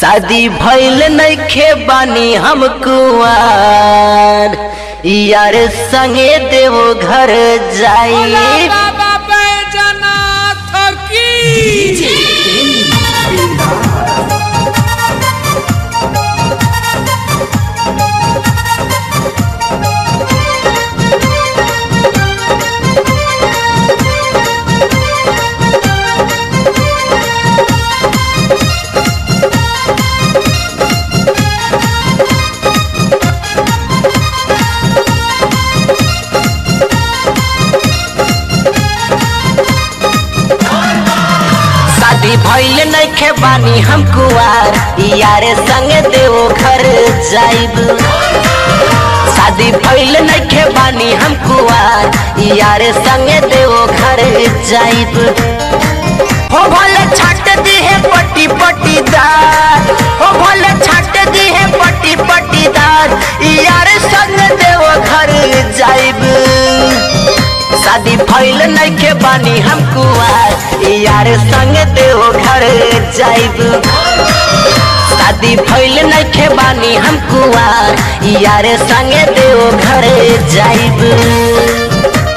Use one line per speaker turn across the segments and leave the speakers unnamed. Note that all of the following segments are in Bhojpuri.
शादी भइल नइखे बानी हम कुआर यार संगे देवो घर जाई
बाबा बैजनाथ की
शादी भइल नइखे बानी हम कुआर यार संगे देवो घर जाइब शादी भइल नइखे बानी हम कुआर यार संगे देवो घर जाइब हो भले छाट दी है पट्टी पट्टीदार हो भले छाट दी है पट्टी पट्टीदार यार संग देवो घर जाइब शादी भइल नइखे बानी हम कुआर यार संग देवो घर जाइब शादी भइल नइखे बानी हम कुआर यार संग देवो घर जाइब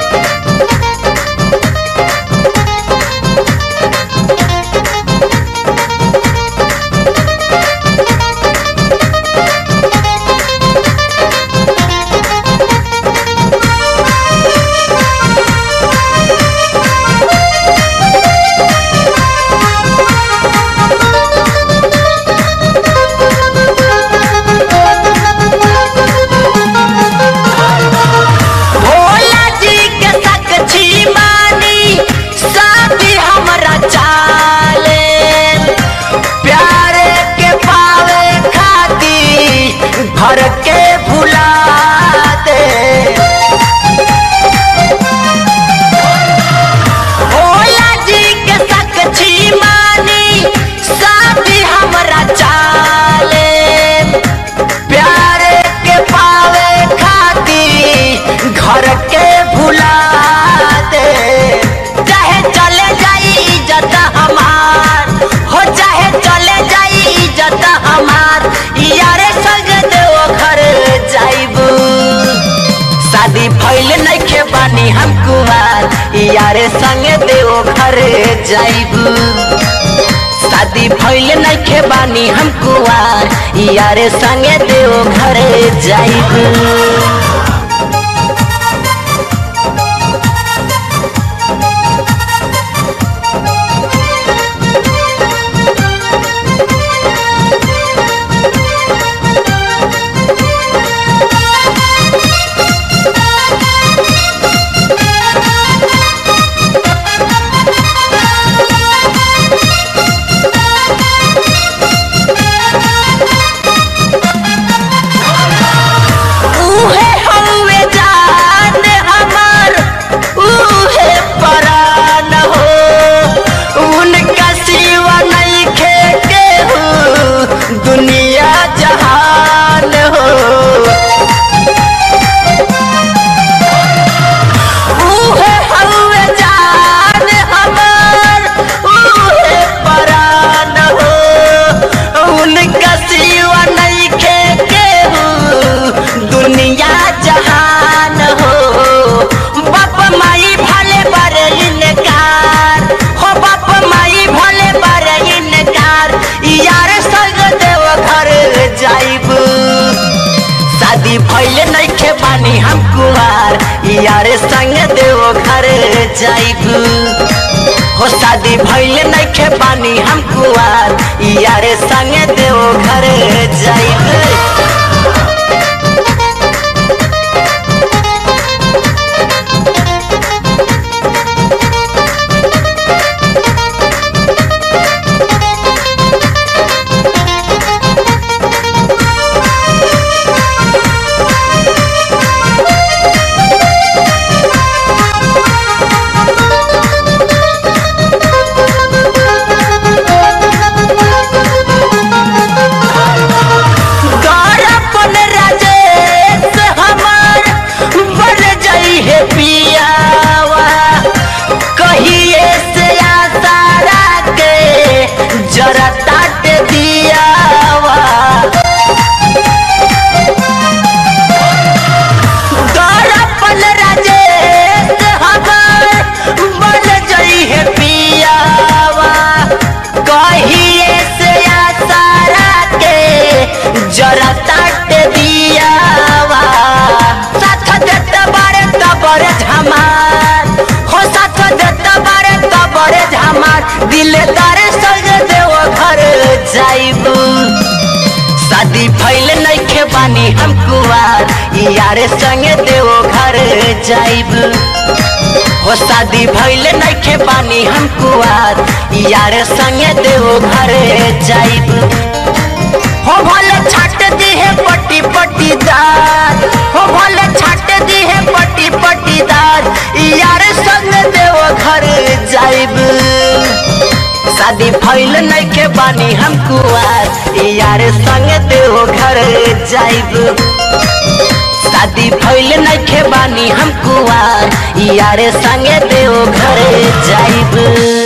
भोला जी के साक्षी मानी शादी हमरा चाले प्यारे के पावे खाती घर के भुला दे भोला जी के साक्षी मानी शादी हमरा चाले प्यारे के पावे खाती घर के भुला दे चाहे चले जाई इज्जत हमार हो चाहे चले जाई इज्जत हमार यारे संग देवो घर जाइबू शादी भइल नइखे बानी हम कुमार यारे संगे देवो घर जाइबू शादी भइल नइखे बानी हम कुआर यारे संगे देवो घर जाइब उहे हवे जान हमर उहे परान हो उनका सिवा नइखे केहू दुनिया जहान हो उहे हवे जान हमर उहे परान हो उनका सिवा नइखे केहू दुनिया जहान हो बाप माई भले बड़े इनकार हो बाप माई भले बड़े इनकार यार संग देव घर जाइब शादी भइल नइखे बानी हम कुआर यार संग देव घर जाइब हो शादी भइल नइखे बानी हम कुआर यार संग देव घर जाइब ताटे दियावा गौरपन राजेश हमार बन जई है पियावा कहिए से आसारा के जरा ताटे दियावा साथ देते बारे तबरे झमार हो साथ देते बारे तबरे झमार दिलदार संग देव घर जाइबू शादी भइल नइखे बानी हम कुआर यार संगे देव घर जाइब हो शादी भइल नइखे बानी हम कुआर यार संगे देव घर जाइब हो भले छाट दी है पट्टी पट्टीदार हो भले छाट दी है पट्टी पट्टीदार यार संग देव घर जाइब शादी भइल नइखे बानी हम कुआर यार संग देव घर जाइब शादी भइल नइखे बानी हम कुआर यार संग देव घर जाइब